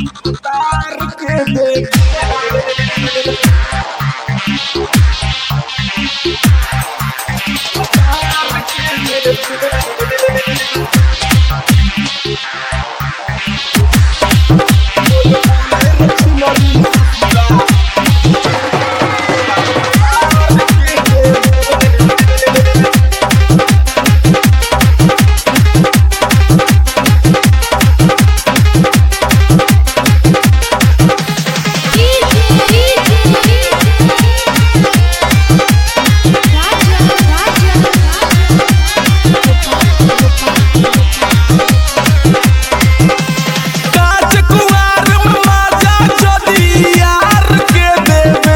काच कुंवार में माजा जदी यार के देवे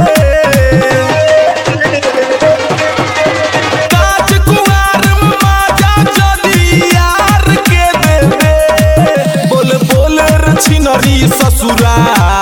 काच कुंवार में माजा जदी यार के देवे बोल बोल रे छिनरी ससुरा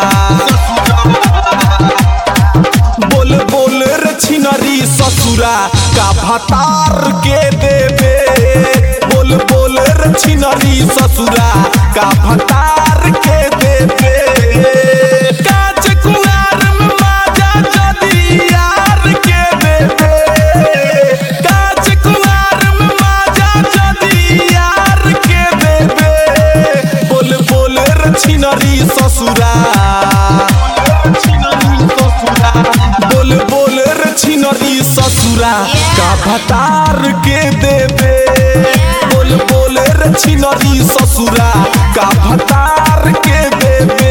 बोल बोल रे छिनरी ससुरा का भतार के देवे बोल बोल रे छिनरी ससुरा का भतार के देवे काच कुंवार में माजा जदी यार के देवे काच कुंवार में माजा जदी यार के देवे बोल बोल रे छिनरी ससुरा बोल बोल रे छिनरी ससुरा का भतार के देवे बोल बोल रे छिनरी ससुरा का भतार के देवे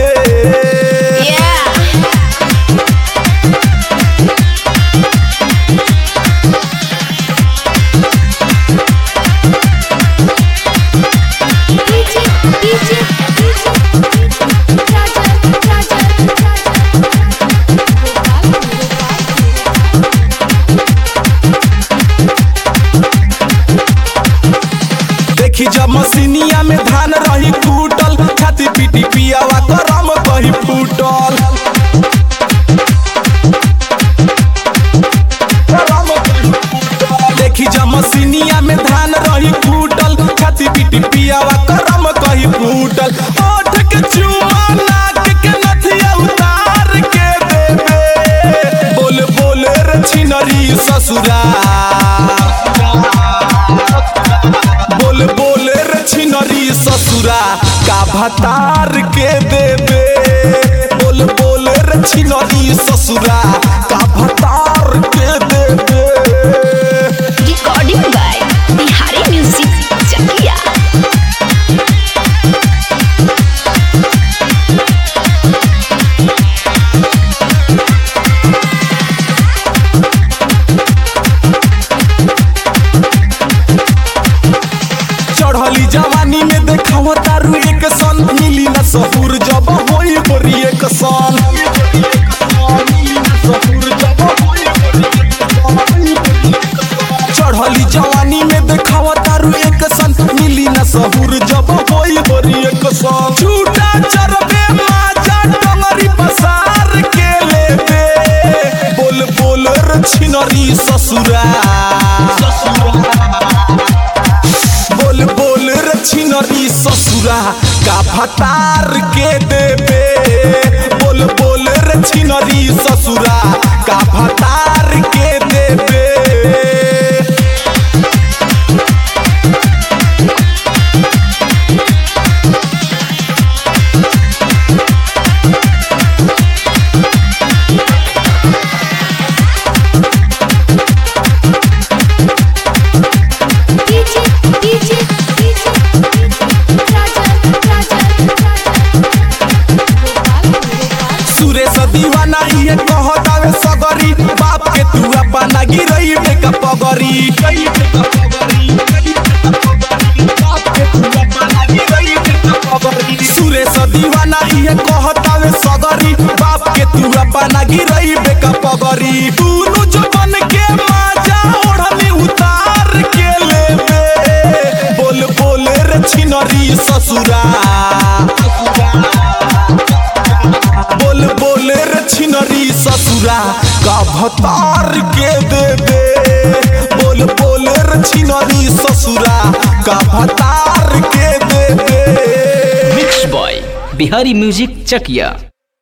देखी जब मसीनिया में धान रही फूटल छाती पीटी पियावा करम कही फूटल देखी जब मसीनिया में धान रही फूटल छाती पीटी पियावा करम कही फूटल ओठ के चुमा नाक के नथिया उतार के देवे बोल बोल रे छिनरी ससुरा बोल बोल रे छिनरी ससुरा का भतार के देवे बोल बोल रे छिनरी ससुरा का भतार के देवे recording by Bihari music Chakiya चढ़ली जवानी में देखाव तारू एक सन मिली न सहूर जब होई बरी एक सन चढ़ली जवानी में देखाव तारू एक सन मिली न सहूर जब होई बरी एक सन झूठा चरबे माजा डंगरी पसार के लेबे बोल बोल रे छिनरी ससुरा बोल बोल रे छिनरी ससुरा का भतार के देवे बोल बोल रे छिनरी ससुरा का भतार के देवे डीजे डीजे डीजे सुरेश दीवाना इहे कहतावे सगरी बाप के तू अपना गिरई बेका पगरी सुरेश दीवाना इहे कहतावे सगरी बाप के तू अपना गिरई बेका पगरी दुनु जबन के माजा ओढ़नी उतार के लेबे बोल बोल रे छिनरी ससुरा बोल बोल रे छिनरी ससुरा का भतार के देवे बोल बोल रे छिनरी ससुरा का भतार के देवे मिक्स बॉय बिहारी म्यूजिक चकिया